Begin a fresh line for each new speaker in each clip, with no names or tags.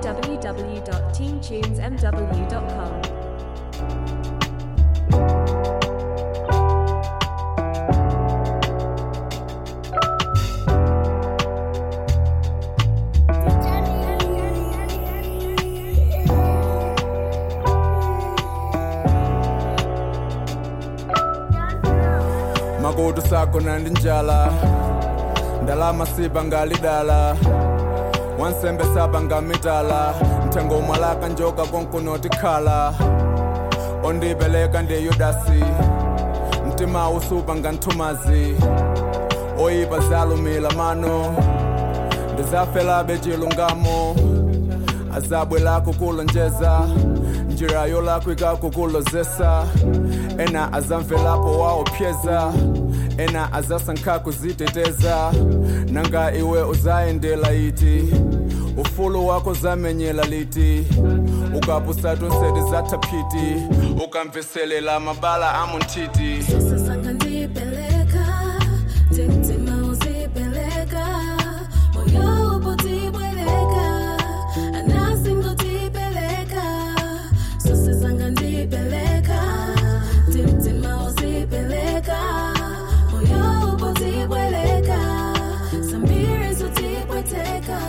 www.teamtunesmw.com.
makutu sakho nandi njala ndalama sipa ngalidala wansembe sapa ngamitala nthengo mwalaka njoka konkunoti khala ondipeleka ndi yudasi mtima usupa nganthumazi oyipa zalumila mano ndizafelabe chilungamo azabwe lako kulonjeza njira yolako ikakukulozesa ena azamvelapo waopyeza ena azasankha kuziteteza nanga iwe uzayendela iti ufulu wako zamenyela liti ukapusatu nseti zathaphiti ukamveselela mabala amunthiti
Sasa ngandipeleka, timtima uzipeleka, moyo upotibweleka, anasi ngotipeleka. Sasa ngandipeleka, timtima uzipeleka, moyo upotibweleka, sambiri zotibweteka.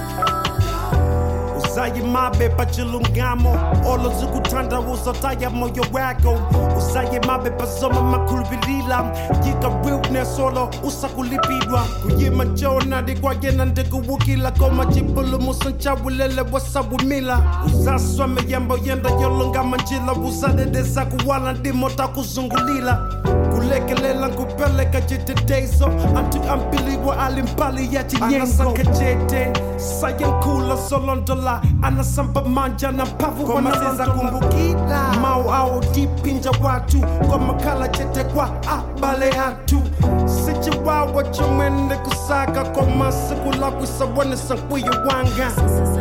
usaye mabe pachilungamo olo zikuthanda uzataya moyo wako usaye mabe pazoma makhuluvilila yika realness olo usakulipidwa kuyima chonadi kwayena ndikuwukila koma chipulumusa nchawulele wasawumila uzaswa miyambo yenda yolungama njila uzadedeza kuwala ndimo takuzungulila kulekelela nkupeleka chitetezo anti ambiliwa alimbali ya chinyengo jete sayankula zolondola anasamba manja na mpavu wanazeza kumbukila mau ao dipinja watu kwa makala chete kwa abale hatu sichiwawa chomwende kusaka kwa masikula kwisawone sankwiyo wanga